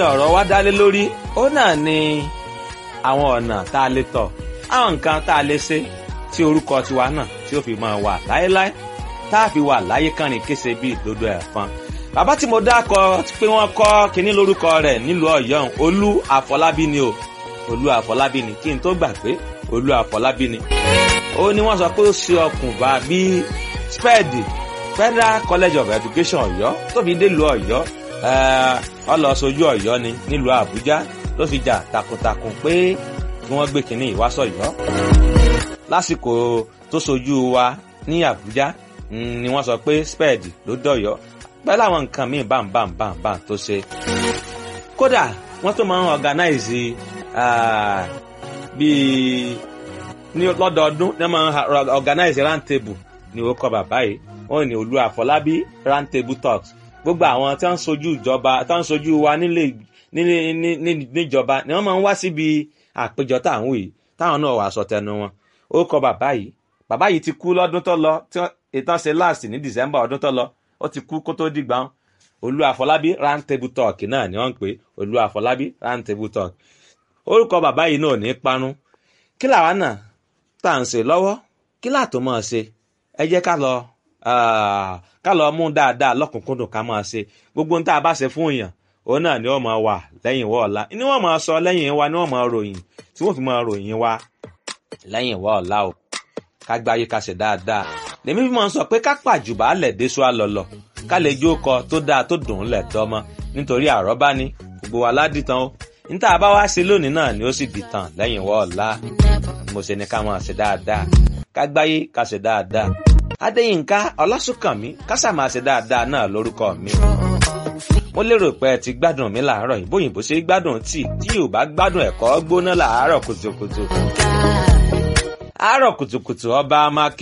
ọ̀rọ̀ wa dálé lórí ó náà ni àwọn ọ̀nà tá a lè tọ̀ àwọn nǹkan tá a lè ṣe tí orúkọ tiwa náà tí ó fi máa wà láéláé tá a fi wà láyé kànrin kése bí ìdodo ẹ̀fọn bàbá tí mo dákọ pé wọ́n kọ́ kinní lórúkọ rẹ̀ nílùú ọ̀yọ́ olú àfọlábí ni o olú àfọlábí ni kí n tó gbà pé olú àfọlábí ni ó ní wọ́n sọ pé ó ṣe ọkùnfà bíi spẹ́ẹ̀dì federal college of education ọ̀yọ́ tóbi délùú ọ̀yọ́ ọlọ́sọjú ọ̀yọ́ ni nílùú àbújá ló fi jà takuntakun pé kí wọ́n gbé kinní ìwásọ̀yọ́ lásìkò tó sojú wa ní àbújá ni wọ́n sọ pé spẹ́ẹ̀dì ló dọ̀yọ́ pẹ̀lú àwọn nǹkan míì bámbámbámbá tó ṣe kódà wọ́n tó máa ń organize bíi ní lọ́dọọdún ní wọ́n máa ń organize round table ní orúkọ bàbá yìí wọ́n ní olú àfọlábí round table talks gbogbo àwọn tí wọ́n ń sojú ìjọba tí wọ́n ń sojú wa nílé níjọba ni wọ́n máa ń wá síbi àpéjọ táwọn yìí táwọn náà wà sọ tẹnu wọn orúkọ bàbá yìí bàbá yìí ti kú lọ́dún tó lọ tí ìtàn ṣe last ní december ọdún tó lọ ó ti kú kó tó dìgbà wọn olú àfọlábí round table talk náà ni wọ́n ń pè olú àfọlábí round table talk orúkọ bàbá yìí náà ní parun kí làwa náà tá à ń ṣe lọ́wọ́ kí làtò máa ṣe ẹ jẹ́ ká lọ ká lọ mú dáadáa lọ́kùnkúndùn ká máa ṣe gbogbo ohun tá a bá ṣe fún èèyàn òun náà ni wọ́n máa wà lẹ́yìn wọ́ ọ̀la ni wọ́n máa sọ lẹ́yìn wa ni wọ́n máa ròyìn tí wọ́n fi máa ròyìn wa lẹ́yìn wọ́ ọ̀la o ká gbáyé ká ṣe dáadáa lèmi fi máa ń sọ pé ká pàjùbà lẹ̀ déṣu àlọ́lọ̀ ká lè jó kọ tó dáa tó dùn ún lẹ̀ dọ́mọ nítorí àrọ́bá ni gbogbo wa ládìtàn o níta bá wá ṣe lónìí náà ni ó sì dìtàn lẹ́yìn wọ́ ọ̀la mo ṣe ni ká máa ṣe dáadáa ká gbáyé ká ṣe dáadáa adéyínká ọlásùnkànmí ká sàmáa ṣe dáadáa náà lórúkọ mi mo lérò pé ẹ ti gbádùn mi làárọ̀ yìí bóyìnbó ṣe gbádùn tí tí ò bá gbádùn ẹ̀kọ́ gbóná làárọ̀ kùtùkùtù àárọ̀ kùtùkùtù ọba amáké